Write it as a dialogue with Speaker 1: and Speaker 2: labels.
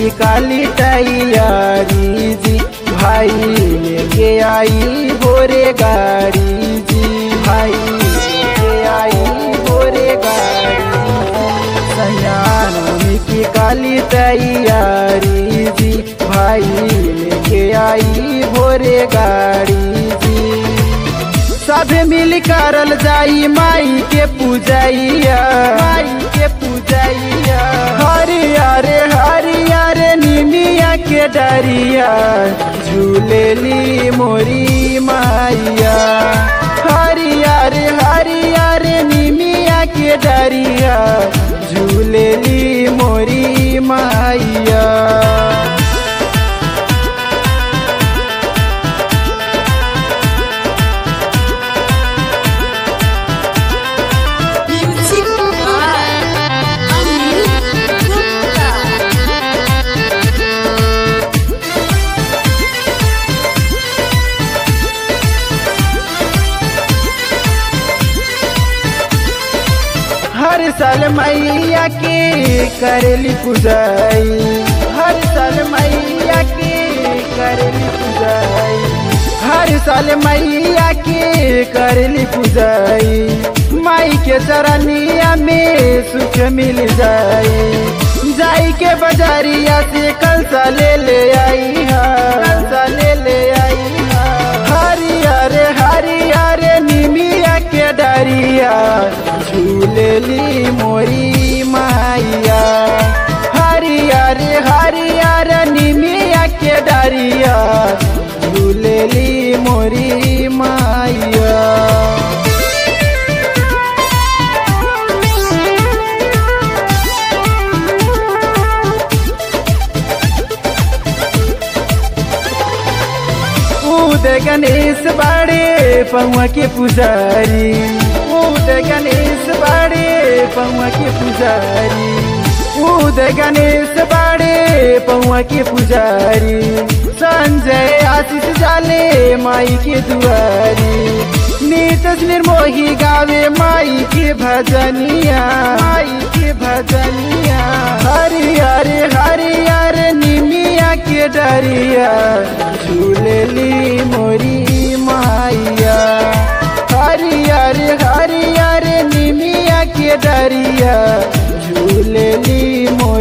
Speaker 1: की काली तैयारी जी भाई लेके आई भोरे गाड़ी जी भाई लेके आई भोरे गाड़ी सयानों की काली तैयारी जी भाई लेके आई भोरे गाड़ी जी सब मिल करल जाई माई के पूजैया माई के पूजैया हरियर हरियर निमिया के डरिया झूलेली मोरी माइया हरियर हरियर निमिया के डरिया झूलेली मोरी माइया
Speaker 2: Music by Anil Gupta.
Speaker 1: हर साल मैया के करेली पूजाई हर साल मैया के करेली पूजाई हर साल मैया के करेली पूजाई माई के चरनिया में सुख मिल जाई जाई के बजारिया से कंसा ले ले आई हा कंसा ले ले आई हा हरियर हरियर निमिया के डरिया झूलेली मोरी माइया हरियर हरियर निमिया के डरिया झूलेली मोरी माइया उद गणेश बाड़े पौआ के पुजारी उद गणेश बाड़े पौआ के पुजारी उद गणेश बाड़े पौआ के पुजारी संजय आशीष जाले माई के दुआरी नीतस निर्मोही गावे माई के भजनिया माई के भजनिया हरियर हरियर निमिया के डरिया झूलेली मोरी माइया हरियर हरियर निमिया के डरिया झूलेली मोरी